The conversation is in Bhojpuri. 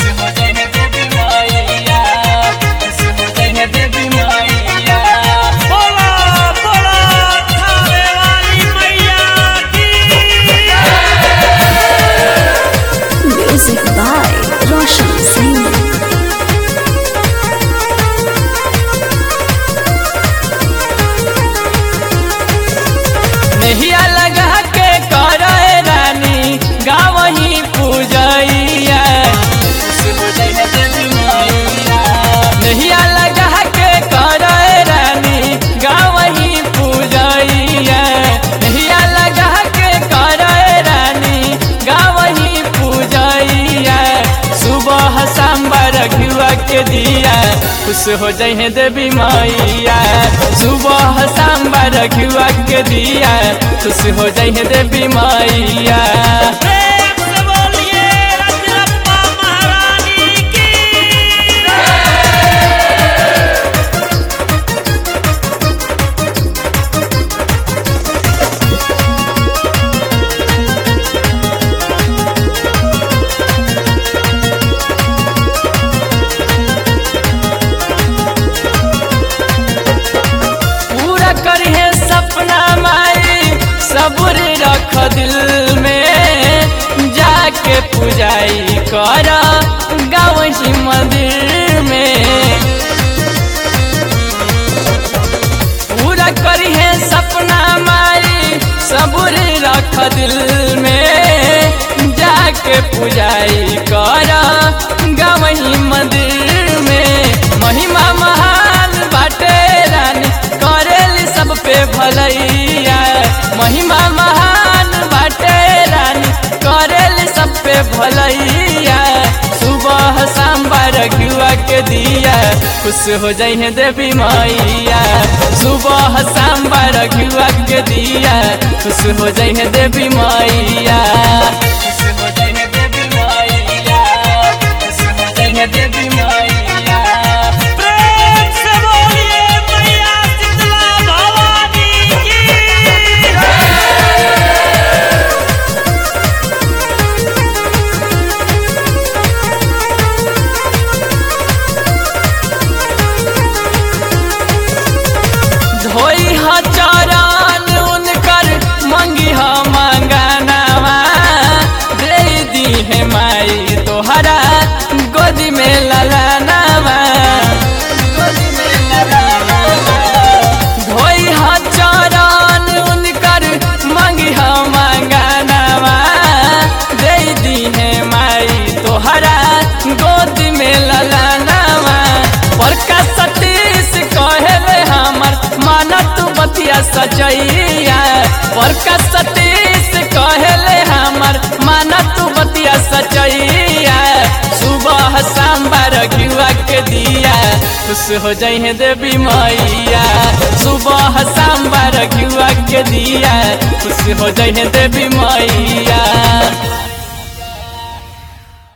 हो जाए देवी मैया खुश हो जाए देवी मैया बोला बोला थावे वाली मैया की Music by Roshan Singh. नहिया लगा के करे रानी गावही पूजैया नहिया लगा के करे रानी गावही पूजैया नहिया लगा के करे रानी गावही पूजैया सुबह सांबर घिवा के दिया खुश हो जाए देवी मैया सुबह सांबर घिवा के दिया खुश हो जाए देवी मैया प्रेम से बोलिए रजरप्पा महारानी की पूरा करिए सपना माई सबूर रख दिल में जाके पूजाई कर गावही मंदिर में पूरा करिए सपना माई सबूर रख दिल में जाके पूजाई कर गावही मंदिर में महिमा महान बाटे रानी करेली सब पे भलैया महिमा महान बाटे रानी करेली सब पे भलैया सुबह सांबर घुआ के दिया खुश हो जाइए देवी मैया सुबह सांबर घुआ के दिया खुश हो जाइए देवी मैया खुश हो जाइए देवी मैया खुश हो जाइए देवी मैया प्रेम से बोलिए मैया शीतला भवानी की धोई ह चरण उनकर मंगी ह मंगनवा दे दी है माई तोहरा गोदी में ललनवा गोदी में ललनवा धोई ह चरण उनकर मंगी ह मंगनवा दे दी है माई तोहरा गोदी में ललनवा बड़का सतीश कहले हमर माना तू बतिया सजैया बड़का सतीश कहले हमर माना तू बतिया सजैया सुबह सांबर घिवा के दिया खुश हो जाइए देवी मैया सुबह सांबर घिवा के दिया खुश हो जाइए देवी मैया